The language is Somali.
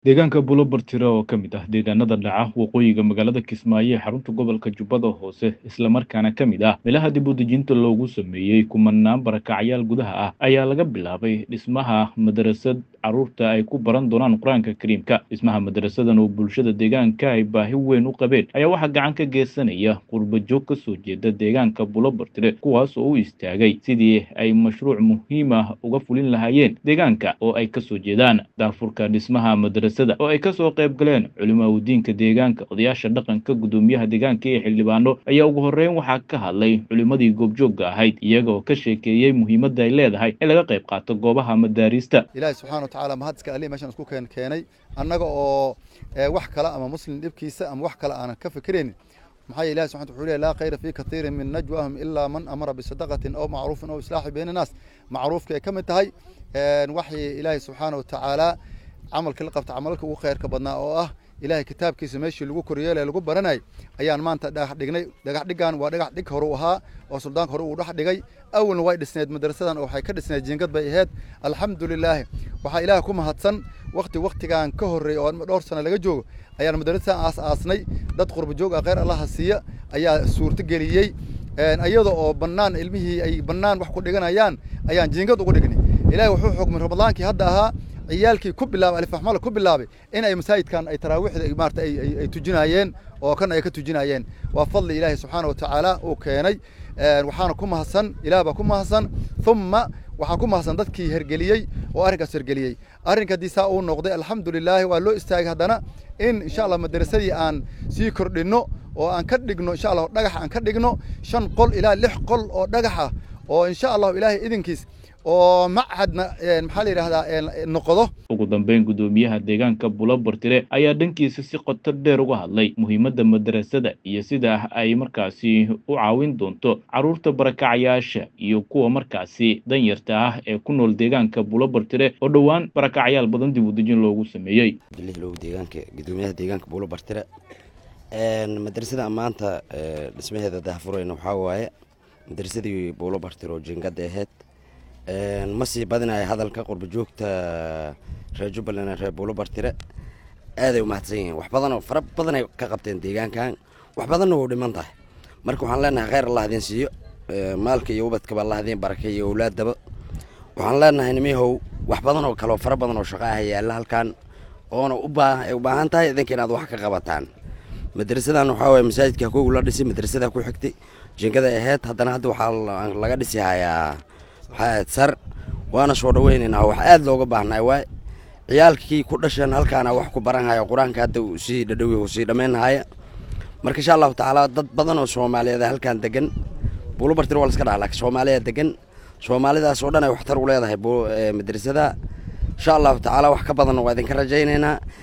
Deegaanka Bulobartiro oo ka mid ah deegaanada dhaca waqooyiga magaalada Kismaayo ee xarunta gobolka Jubbada Hoose isla markaana ka mid ah meelaha dib u dejinta loogu sameeyey kumanaan barakacyaal gudaha ah ayaa laga bilaabay dhismaha madarasad carruurta ay ku baran doonaan qur-aanka kariimka dhismaha madarasadan oo bulshada deegaanka ay baahi weyn u qabeen ayaa waxaa gacan ka geysanaya qurba joog ka soo jeeda deegaanka Bulobartire kuwaas oo u istaagay sidii ay mashruuc muhiim ah uga fulin lahaayeen deegaanka oo ay kasoo jeedaan daafurka dhismaha madarasada oo ay kasoo qayb galeen culimaawidiinka deegaanka odayaasha dhaqanka gudoomiyaha deegaanka iyo xildhibaano ayaa ugu horreyn waxaa ka hadlay culimadii goobjoogga ahayd iyaga oo ka sheekeeyey muhiimadda ay leedahay in laga qayb qaato goobaha madaarista ilaahay subxaana watacaala mahadska ali meeshaan isku keen keenay annaga oo wax kale ama muslim dhibkiisa ama wax kale aanan ka fikiraynin maxaa yeele ilahi subxana wuxuu leeyahy laa khayra fii kathiirin min najwaahum ilaa man amara bisadaqatin aw macruufin aw islaaxi bayna annaas macruufka ay ka mid tahay waxay ilaahay subxaana watacaala camalkii la qabta camalka ugu khayrka badnaa oo ah ilaahay kitaabkiisa meeshii lagu koryeelay lagu baranay ayaan maanta dhagax dhignay dhagax dhigan waa dhagax dhig hore u ahaa oo suldaanka hore uu dhex dhigay awalna way dhisneed madrasadan oo waxay ka dhisneed jiingad bay ahayd alxamdulilaahi waxaa ilaah ku mahadsan wakti waktigan ka horreey oo dhowr sano laga joogo ayaan madrasadan aas aasnay dad qurba joog ah kheyr allaha siiya ayaa suurto geliyey iyada oo bannaan ilmihii ay bannaan wax ku dhiganayaan ayaan jiingad ugu dhignay ilaahay wuxuu xukmay ramadaankii hadda ahaa ciyaalkii ku bilaabay alifaxmala ku bilaabay in ay masaajidkan ay taraawiixda maarata ay tujinayeen oo kan ay ka tujinayeen waa fadli ilaahi subxaana watacaala uu keenay waxaana ku mahadsan ilaah baa ku mahadsan uma waxaa ku mahadsan dadkii hergeliyey oo arrinkaas hergeliyey arrinka haddii saa uu noqday alxamdulilaahi waa loo istaagay haddana in insha allah madarasadii aan sii kordhinno oo aan ka dhigno insha allah dhagax aan ka dhigno shan qol ilaa lix qol oo dhagax ah oo insha allahu ilaahay idinkiis oo machadna maxaa la yidhahdaa noqdo ugu dambeyn gudoomiyaha deegaanka bulobartire ayaa dhankiisa si qoto dheer uga hadlay muhiimadda madarasada iyo sida ay markaasi u caawin doonto carruurta barakacayaasha iyo kuwa markaasi danyarta ah ee ku nool deegaanka bulobartire oo dhowaan barakacyaal badan dib u dejin loogu sameeyey abdilihlow deegaanka gudoomiyaha deegaanka bulobartire madrasada maanta dhismaheeda daahfurayna waxaa waaye madarasadii bulobartire oo jingada ahayd ma sii badinaya hadalka qurba joogta reer jubbaland reer buulobartire aaday umahadsan yihiin wax badanoo fara badanay ka qabteen deegaankan wax badanna wou dhiman tahay marka waxaan leenahay kheyr allah idin siiyo maalka iyo ubadkaba allah idin barakay iyo owlaadaba waxaan leenahay nimihow wax badan oo kaleoo fara badan oo shaqa ah yaalla halkan oona ubaaay u baahan tahay idinka inaad wax ka qabataan madrasadan waxaa waye masaajidka kow la dhisay madrasada ku xigtay jingada aheyd haddana hadda waxaa laga dhisi hayaa waxaa sar waana soo dhaweynaynaa wax aada looga baahnay waay ciyaalkii ku dhasheen halkaana wax ku baranhaya qur-aanka hadda sii dhadhowi sii dhammaynhaya marka insha allahu tacaala dad badan oo soomaaliyeed halkan degan buulobartir waa laska dhaha laakiin soomaaliya degan soomaalidaas oo dhan ay waxtar u leedahay madrasada insha allahu tacaala wax ka badanna waa idinka rajaynaynaa